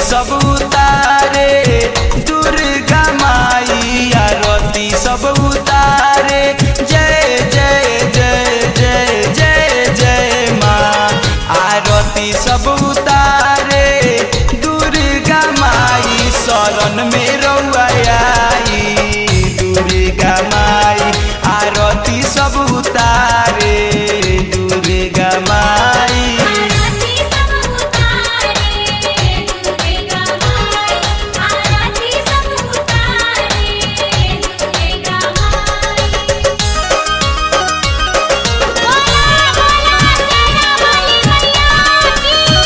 सब उतारे दुर्गा माई आरती सब उतारे जय जय जय जय जय जय माँ आरती सब उतारे दुर्गा माई शरण में रउआ आई दुर्गा माई आरती सब उतारे दुर्गा माई आरती सब उतारे दुर्गा माई आरती सब उतारे दुर्गा माई बोला बोला सेना वाली मैया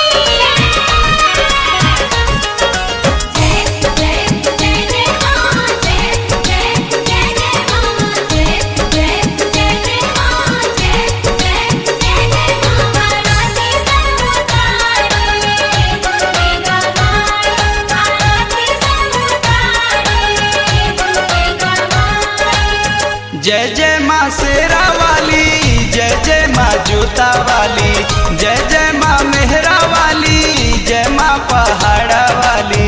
की जय जय जय जय मां जय जय जय जय मां जय जय जय जय मां जय जय जय जय मां आरती सब उतारे दुर्गा माई आरती सब उतारे दुर्गा माई जय जय माँ शेरा वाली जय जय माँ जोता वाली जय जय माँ मेहरा वाली जय माँ पहाड़ा वाली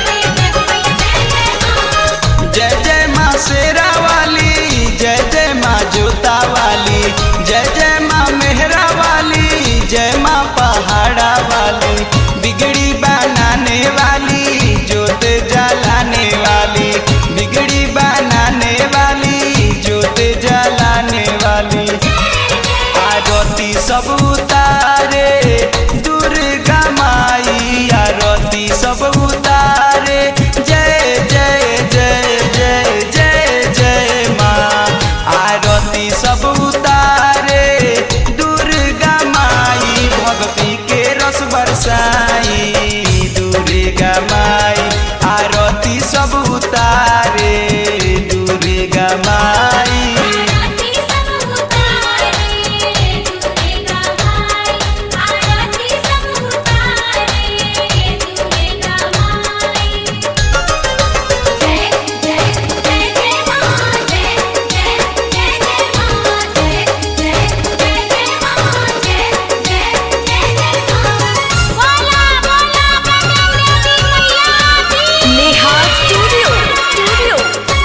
जय जय माँ शेरा वाली जय जय माँ जोता वाली जय जय माँ मेहरा वाली जय माँ पहाड़ा वाली बिगड़ी बनाने वाली जोत जलाने वाली बिगड़ी बनाने वाली जोत जलाने वाली आरती सब उतारे दुर्गा माई आरती सब उतारे जय जय जय जय जय जय माँ आरती सब उतारे दुर्गा माई भक्ति के रस बरसाई दुर्गा माई आरती सब उतारे दुर्गा माई आरती सब उतारे दुर्गा माई आरती सब उतारे दुर्गा माई जय जय जय जय मां जय जय जय जय मां जय जय जय जय मां जय जय जय जय मां बोला बोला बजरंग मैया की नेहा स्टूडियो स्टूडियो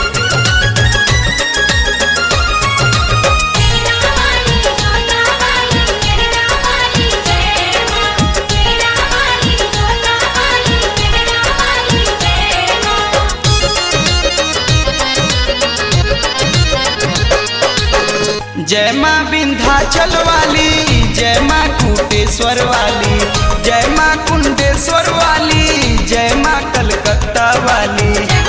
सेना वाली जोता वाली मेहरा वाली जय मां सेना वाली जोता वाली मेहरा वाली जय मां जय माँ विंध्याचल वाली जय माँ कुटेश्वर वाली जय माँ कुंडेश्वर वाली जय माँ कलकत्ता वाली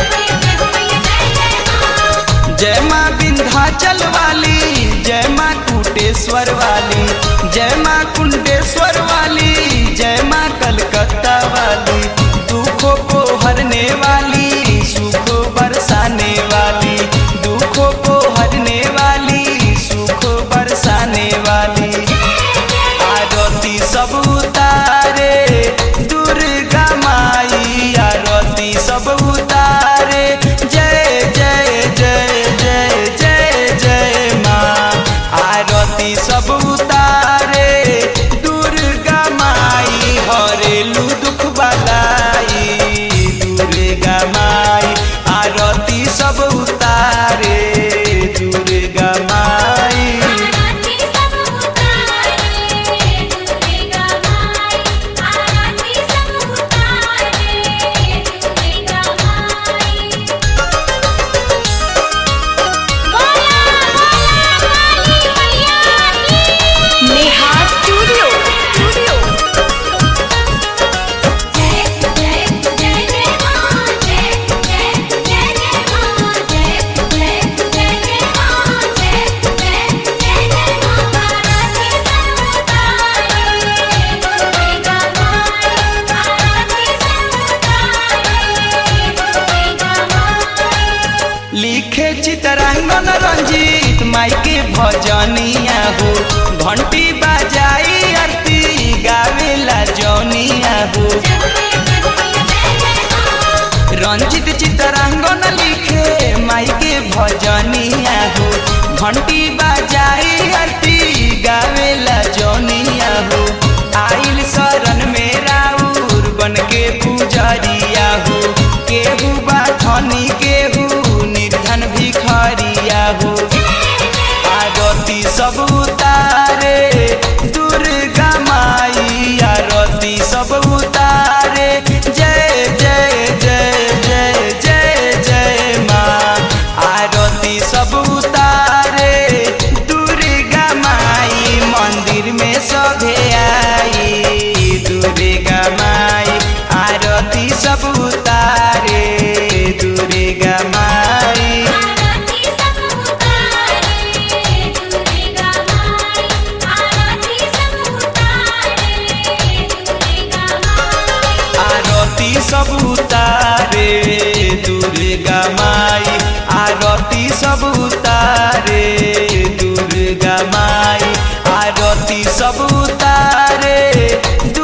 जय माँ विंध्याचल वाली जय माँ कुटेश्वर वाली जय माँ कुंडेश्वर वाली जय माँ कलकत्ता वाली दुखों को हरने वाली सुख बरसाने वाली दुखों को हरने वाली सुख बरसाने वाली आरती सब उतारे दुर्गा माई आरती सब उतारे जय जय जय जय जय जय माँ आरती सब उतारे दुर्गा माई हरेलू दुख बलाई दुर्गा माई आरती सब उतारे दुर्गा माई आरती सब उतारे दुर्गा माई आरती सब उतारे दुर्गा माई बोला बोला काली मैया की नेहा स्टूडियो स्टूडियो जय जय जय जय मां जय जय जय जय मां जय जय जय जय मां जय जय जय जय मां आरती सब उतारे दुर्गा माई आरती सब उतारे दुर्गा माई लिखे चितरांगन रंजीत माई के भजनिया हो घंटी बजाई आरती गावेला जौनिया हो रंजित चितरांगन लिखे माई के भजनिया हो घंटी बजाई आरती गावेला जौनिया हो आइल शरण में राउर बन के पूजा आरती सब उतारे दुर्गा माई आरती सब उतारे दुर्गा माई आरती सब उतारे